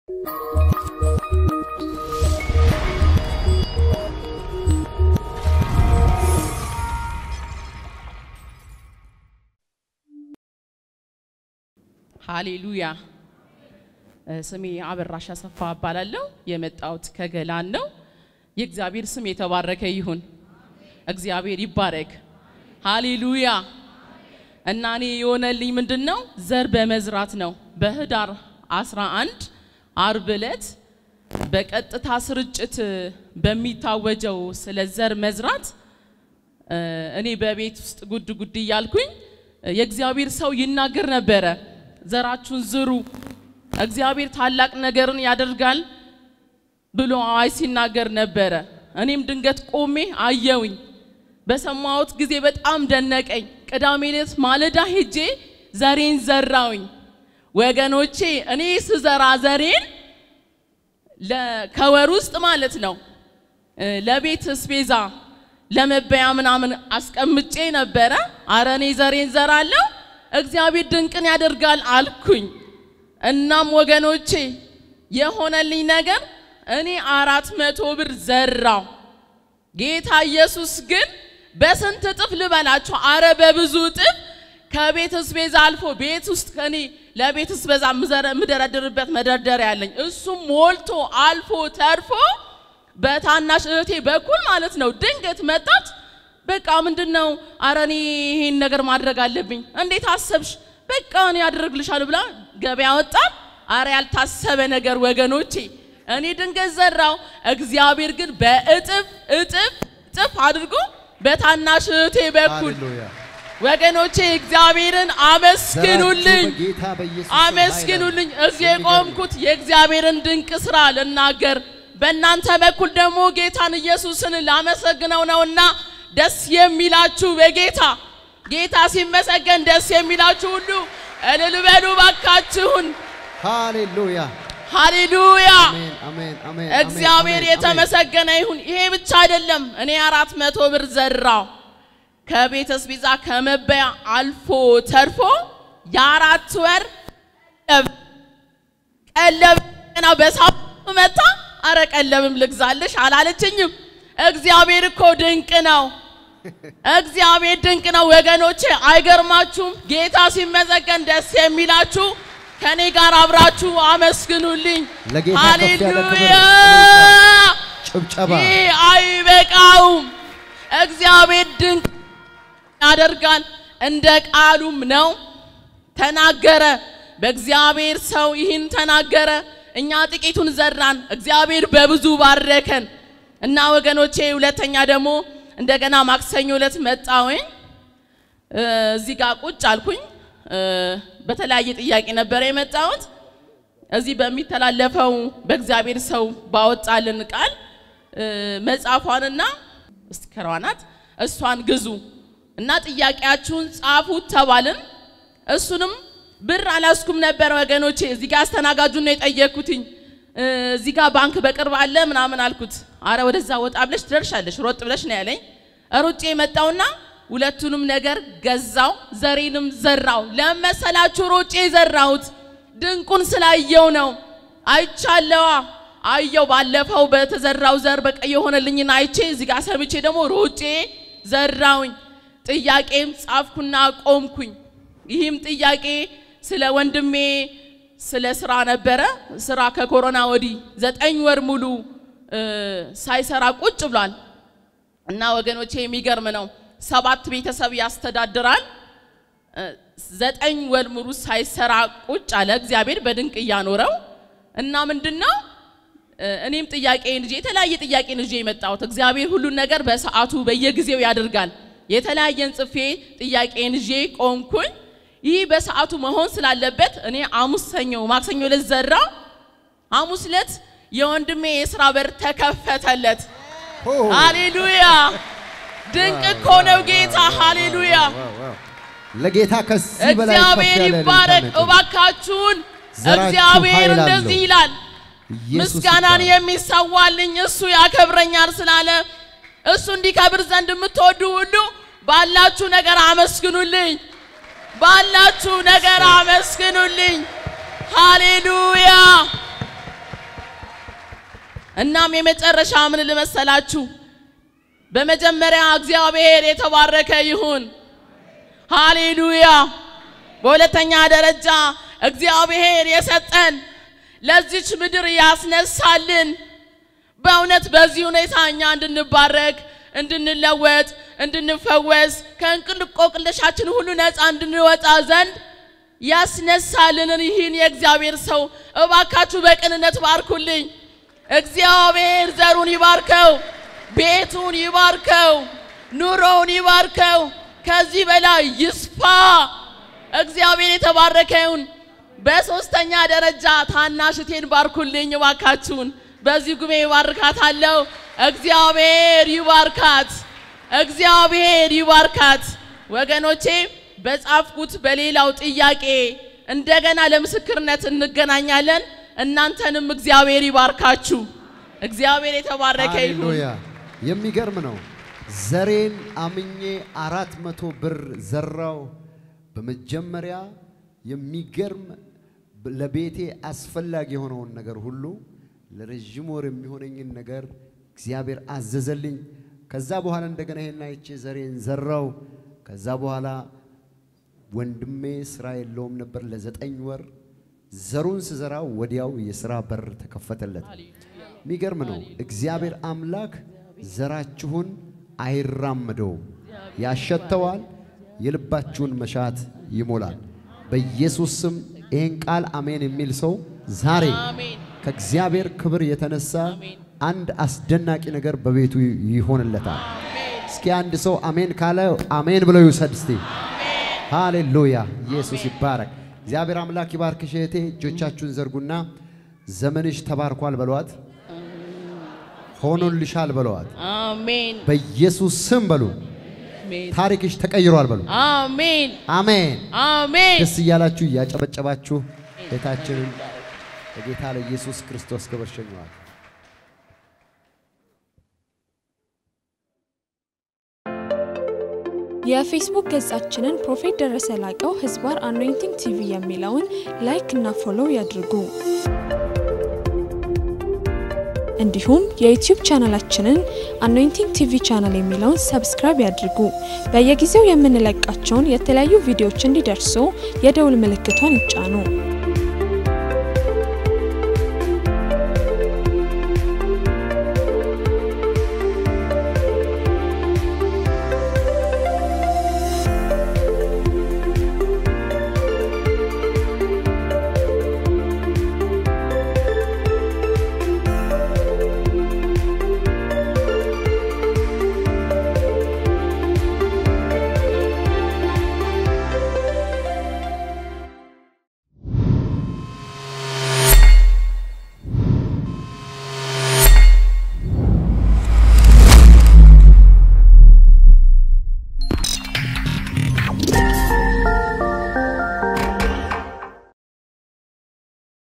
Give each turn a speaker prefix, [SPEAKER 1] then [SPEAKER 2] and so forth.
[SPEAKER 1] ሃሌሉያ። ስሜ አበራሽ አሰፋ እባላለሁ። የመጣሁት ከገላን ነው። የእግዚአብሔር ስም የተባረከ ይሁን። እግዚአብሔር ይባረክ። ሃሌሉያ። እና እኔ የሆነልኝ ምንድን ነው? ዘር በመዝራት ነው። በህዳር 11 አርብ ዕለት በቀጥታ ስርጭት በሚታወጀው ስለ ዘር መዝራት እኔ በቤት ውስጥ ጉድ ጉድ እያልኩኝ የእግዚአብሔር ሰው ይናገር ነበረ። ዘራችሁን ዝሩ፣ እግዚአብሔር ታላቅ ነገርን ያደርጋል ብሎ አዋጅ ሲናገር ነበረ። እኔም ድንገት ቆሜ አየውኝ። በሰማሁት ጊዜ በጣም ደነቀኝ። ቅዳሜ ዕለት ማለዳ ሄጄ ዘሬን ዘራውኝ። ወገኖቼ እኔ ስዘራ ዘሬን ከወር ውስጥ ማለት ነው ለቤት ስፔዛ ለመበያ ምናምን አስቀምጬ ነበረ። አረ እኔ ዘሬን ዘራለሁ እግዚአብሔር ድንቅን ያደርጋል አልኩኝ። እናም ወገኖቼ የሆነልኝ ነገር እኔ አራት መቶ ብር ዘራው። ጌታ ኢየሱስ ግን በስንት እጥፍ ልበላችሁ? አረ በብዙ እጥፍ ከቤት ስቤዛ አልፎ ቤት ውስጥ ከኔ ለቤት ስቤዛ የምደረድርበት መደርደሪያ ያለኝ እሱም ሞልቶ አልፎ ተርፎ በታናሽ እህቴ በኩል ማለት ነው ድንገት መጣች። በቃ ምንድን ነው አረ እኔ ይሄን ነገር ማድረግ አለብኝ። እንዴት አሰብሽ? በቃ እኔ አደርግልሻለሁ ብላ ገበያ ወጣን። አረ ያልታሰበ ነገር ወገኖቼ፣ እኔ ድንገት ዘራው፣ እግዚአብሔር ግን በእጥፍ እጥፍ እጥፍ አድርጎ በታናሽ እህቴ በኩል ወገኖቼ እግዚአብሔርን አመስግኑልኝ፣ አመስግኑልኝ። እዚህ የቆምኩት የእግዚአብሔርን ድንቅ ስራ ልናገር በእናንተ በኩል ደግሞ ጌታን ኢየሱስን ላመሰግነው ነውና ደስ የሚላችሁ በጌታ ጌታ ሲመሰገን ደስ የሚላችሁ ሁሉ እልል በሉ ባካችሁን።
[SPEAKER 2] ሃሌሉያ
[SPEAKER 1] ሃሌሉያ!
[SPEAKER 2] አሜን አሜን።
[SPEAKER 1] እግዚአብሔር የተመሰገነ ይሁን። ይሄ ብቻ አይደለም። እኔ አራት መቶ ብር ዘራው ከቤተ ስቢዛ ከመበያ አልፎ ተርፎ የአራት ወር ቀለብ ገና በሳምንቱ መታ። አረ ቀለብም ልግዛልሽ አላለችኝም። እግዚአብሔር እኮ ድንቅ ነው። እግዚአብሔር ድንቅ ነው ወገኖቼ፣ አይገርማችሁም? ጌታ ሲመሰገን ደስ የሚላችሁ ከኔ ጋር አብራችሁ አመስግኑልኝ።
[SPEAKER 2] ለጌታ ከፍ ያለ ክብር፣
[SPEAKER 1] ሃሌሉያ!
[SPEAKER 2] ጭብጨባ
[SPEAKER 1] ይህ አይበቃውም። እግዚአብሔር ድንቅ ያደርጋል፣ እንደ ቃሉም ነው። ተናገረ። በእግዚአብሔር ሰው ይህን ተናገረ። እኛ ጥቂቱን ዘራን፣ እግዚአብሔር በብዙ ባረከን እና ወገኖቼ፣ ሁለተኛ ደግሞ እንደገና ማክሰኞ ዕለት መጣሁኝ። እዚህ ጋር ቁጭ አልኩኝ። በተለያየ ጥያቄ ነበረ የመጣሁት። እዚህ በሚተላለፈው በእግዚአብሔር ሰው ባወጣልን ቃል መጽሐፏንና ስቲከሯናት እሷን ግዙ እና ጥያቄያችሁን ጻፉት ተባልን። እሱንም ብር አላስኩም ነበር ወገኖቼ። እዚህ ጋር አስተናጋጁን ነው የጠየኩትኝ። እዚህ ጋር ባንክ በቅርብ አለ ምናምን አልኩት። አረ ወደዛ ወጣ ብለሽ ትደርሻለሽ፣ ሮጥ ብለሽ ነው ያለኝ። ሩጬ የመጣውና ሁለቱንም ነገር ገዛው፣ ዘሬንም ዘራው። ለመሰላችሁ ሮጬ ዘራሁት ድንቁን ስላየው ነው። አይቻለዋ አየው። ባለፈው በተዘራው ዘር በቃ የሆነልኝን አይቼ እዚህ ጋር ሰምቼ ደግሞ ሮጬ ዘራውኝ። ጥያቄም ጻፍኩና ቆምኩኝ። ይህም ጥያቄ ስለ ወንድሜ ስለ ስራ ነበረ። ስራ ከኮሮና ወዲህ ዘጠኝ ወር ሙሉ ሳይሰራ ቁጭ ብሏል እና ወገኖቼ የሚገርም ነው። ሰባት ቤተሰብ ያስተዳድራል። ዘጠኝ ወር ሙሉ ሳይሰራ ቁጭ አለ። እግዚአብሔር በድንቅ እያኖረው እና ምንድን ነው እኔም ጥያቄን ይዤ የተለያየ ጥያቄን ይዤ የመጣሁት እግዚአብሔር ሁሉን ነገር በሰዓቱ በየጊዜው ያደርጋል። የተለያየን ጽፌ ጥያቄን ይዤ ቆምኩኝ። ይህ በሰዓቱ መሆን ስላለበት እኔ ሐሙስ፣ ሰኞ፣ ማክሰኞ ዕለት ዘራው። ሐሙስ ዕለት የወንድሜ የስራ በር ተከፈተለት። ሃሌሉያ! ድንቅ እኮ ነው ጌታ። ሃሌሉያ!
[SPEAKER 2] ለጌታ ከዚህ በላይ ከፍ
[SPEAKER 1] እግዚአብሔር
[SPEAKER 2] ያለ
[SPEAKER 1] ይባረክ።
[SPEAKER 2] እልልታ
[SPEAKER 1] እባካችሁን
[SPEAKER 2] ዘራችሁ
[SPEAKER 1] እግዚአብሔር
[SPEAKER 2] ኃይል አለው።
[SPEAKER 1] እንደዚህ ይላል፣
[SPEAKER 2] ኢየሱስ
[SPEAKER 1] ምስጋናን
[SPEAKER 2] ይባረክ።
[SPEAKER 1] የሚሰዋልኝ እሱ ያከብረኛል ስላለ እሱ እንዲከብር ዘንድ የምትወዱ ሁሉ ባላችሁ ነገር አመስግኑልኝ፣ ባላችሁ ነገር አመስግኑልኝ። ሃሌሉያ እናም የመጨረሻ ምን ልመሰላችሁ? በመጀመሪያ እግዚአብሔር የተባረከ ይሁን። ሃሌሉያ። በሁለተኛ ደረጃ እግዚአብሔር የሰጠን ለዚች ምድር ያስነሳልን በእውነት በዚህ ሁኔታ እኛ እንድንባረክ፣ እንድንለወጥ፣ እንድንፈወስ ከእንቅልቆቅልሻችን ሁሉ ነፃ እንድንወጣ ዘንድ ያስነሳልንን ይህን የእግዚአብሔር ሰው እባካችሁ በቅንነት ባርኩልኝ። እግዚአብሔር ዘሩን ይባርከው፣ ቤቱን ይባርከው፣ ኑሮውን ይባርከው፣ ከዚህ በላይ ይስፋ። እግዚአብሔር የተባረከ ይሁን። በሶስተኛ ደረጃ ታናሽቴን ባርኩልኝ እባካችሁን። በዚህ ጉባኤ ይባርካታለሁ። እግዚአብሔር ይባርካት፣ እግዚአብሔር ይባርካት። ወገኖቼ በጻፍኩት በሌላው ጥያቄ እንደገና ለምስክርነት እንገናኛለን። እናንተንም እግዚአብሔር ይባርካችሁ። እግዚአብሔር የተባረከ ይሁን።
[SPEAKER 2] ሃሌሉያ! የሚገርም ነው። ዘሬን አምኜ አራት መቶ ብር ዘራው። በመጀመሪያ የሚገርም ለቤቴ አስፈላጊ የሆነውን ነገር ሁሉ ለረዥም ወር የሚሆነኝን ነገር እግዚአብሔር አዘዘልኝ። ከዛ በኋላ እንደገና ይሄን አይቼ ዘሬን ዘራው። ከዛ በኋላ ወንድሜ ስራ የለውም ነበር ለዘጠኝ ወር። ዘሩን ስዘራው ወዲያው የስራ በር ተከፈተለት። የሚገርም ነው። እግዚአብሔር አምላክ ዘራችሁን አይራመደውም፣ ያሸተዋል፣ የልባችሁን መሻት ይሞላል። በኢየሱስ ስም ይህን ቃል አሜን የሚል ሰው ዛሬ
[SPEAKER 1] አሜን።
[SPEAKER 2] ከእግዚአብሔር ክብር የተነሳ
[SPEAKER 1] አሜን።
[SPEAKER 2] አንድ አስደናቂ ነገር በቤቱ ይሆንለታል። እስኪ አንድ ሰው አሜን ካለ አሜን ብለው ይውሰድ እስቲ። ሃሌሉያ! ኢየሱስ ይባረክ። እግዚአብሔር አምላክ ይባርክሽ እህቴ። እጆቻችሁን ዘርጉና ዘመንሽ ተባርኳል በሏት፣ ሆኖልሻል በሏት።
[SPEAKER 1] አሜን
[SPEAKER 2] በኢየሱስ ስም በሉ።
[SPEAKER 1] አሜን
[SPEAKER 2] ታሪክሽ ተቀይሯል በሉ።
[SPEAKER 1] አሜን
[SPEAKER 2] አሜን።
[SPEAKER 1] አሜን።
[SPEAKER 2] ደስ እያላችሁ እያጨበጨባችሁ ጌታችንን ለጌታ ለኢየሱስ ክርስቶስ ክብር ሸኘዋል።
[SPEAKER 3] የፌስቡክ ገጻችንን ፕሮፌት ደረሰ ላቀው ህዝባር አኖይንቲንግ ቲቪ የሚለውን ላይክ እና ፎሎው ያድርጉ። እንዲሁም የዩቲዩብ ቻናላችንን አኖይንቲንግ ቲቪ ቻናል የሚለውን ሰብስክራይብ ያድርጉ። በየጊዜው የምንለቃቸውን የተለያዩ ቪዲዮዎች እንዲደርሱ የደውል ምልክቷን ይጫኑ።